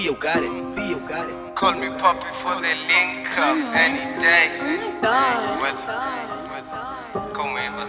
Theo got it. Theo got it. Call me Poppy for the link up any day. God. Well, well, call me Eva.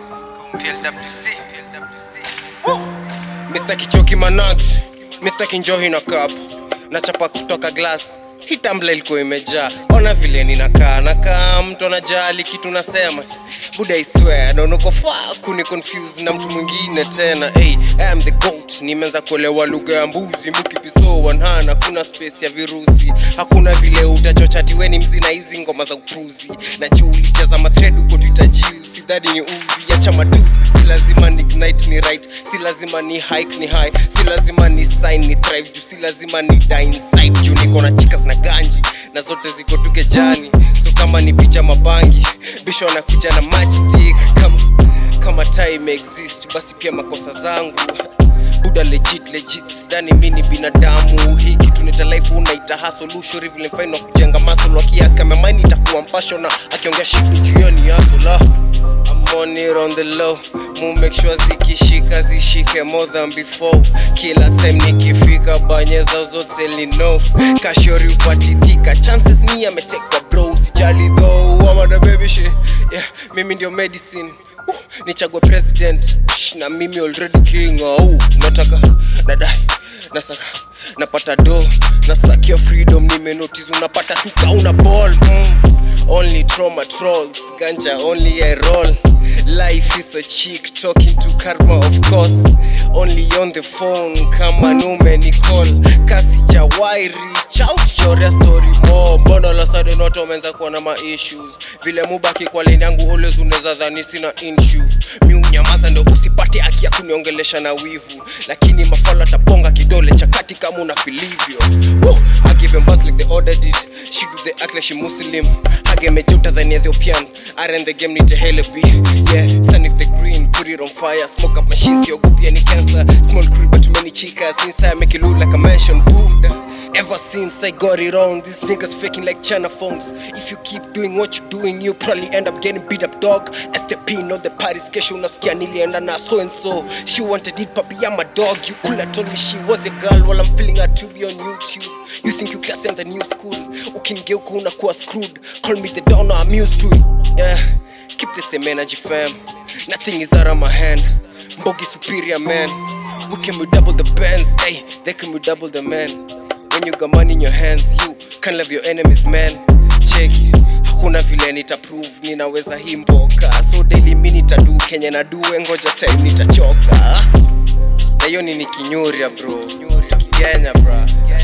PLWC. PLWC. Woo! Mr. Kichoki Manag, Mr. Kinjohi na cup. Nachapa kutoka glass. Hii tumbler ilikuwa imejaa. Ona vile ninakaa, nakaa mtu anajali kitu nasema. Buda I swear, naona uko far kuni confuse na mtu mwingine tena. Hey, I am the goat. Nimeanza kuelewa lugha ya mbuzi, mukipiso wanhana, kuna space ya virusi. Hakuna vile utachocha tiweni mzina hizi ngoma za upuzi. Na juu ulijaza mathread uko Twitter juu, sidhani ni uzi. Acha matusi, si lazima ni ignite ni right, si lazima ni hike ni high, si lazima ni sign ni thrive juu, si lazima ni die inside juu niko na chicas na ganji na zote ziko tu kejani, so kama ni picha mabangi bisho anakuja na matchstick kama kama time exist basi pia makosa zangu buda legit legit dhani mi ni binadamu hii kitu nita life unaita hustle ushuri vile mfaino kujenga muscle wakiaka memani itakuwa mpasho na akiongea shit juu hiyo ni hustle ah. I'm on it on the low mu make sure zikishika zishike more than before kila time nikifika banyeza zote lino kashori upatithika chances ni ametekwa bro usijali though I'm on the baby shit yeah mimi ndio medicine uh, nichagwe president Shh, na mimi already king uh, nataka nadai nasaka napata do nasakia freedom nimenotice unapata tukauna ball mm. Only trauma trolls, ganja only I roll. Life is a chick talking to karma, of course. Only on the phone, kama nume ni call. Kasi jawai reach out, chorea story more. Mbona la sudden watu wameanza kuwa na ma issues. Vile mubaki kwa lane yangu always unaweza dhani sina issue. Mi unyamaza ndo usipate haki ya kuniongelesha na wivu. Lakini mafala taponga kidole cha kati kama una filivyo. Woo! I give them buzz like they ordered it. She do the act like she Muslim. Hage mejuta than Ethiopian. I ran the game need a hell of Yeah, sun if the green, put it on fire. Smoke up machines, yo goopy any cancer. Small crew but too many chicas. Inside make it look like a mansion. Buddha. Ever since I got it on, these niggas faking like China phones. If you keep doing what you're doing, you probably end up getting beat up, dog. STP, not the party's kesho unasikia nilienda na so and so. She wanted it, papi, I'm a dog. You could have told me she was a girl while I'm feeling her to be on YouTube. You think you classy in the new school? Ukingeuka unakuwa screwed. Call me the downer, I'm used to it. Yeah, keep the same energy, fam. Nothing is out of my hand. Mbogi superior, man. We can we double the bands, hey, they can we double the man. When you got money in your hands, you can't love your enemies, man. Cheki, hakuna vile nitaprove ninaweza hii mboka. So daily mi nitadu kenye nadue, ngoja time nitachoka. Na hiyo ni nikinyuria bro, tukigenya bra.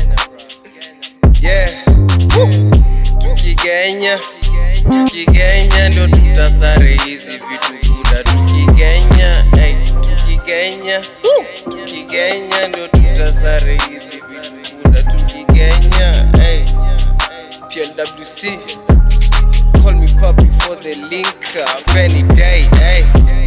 Yeah, Woo. tukigenya tukigenya ndio tutasare hizi vitu buda, tukigenya hey, tukigenya Woo. tukigenya ndio tutasare hizi vitu buda, tukigenya hey. PLWC call me puppy for the link up any day hey.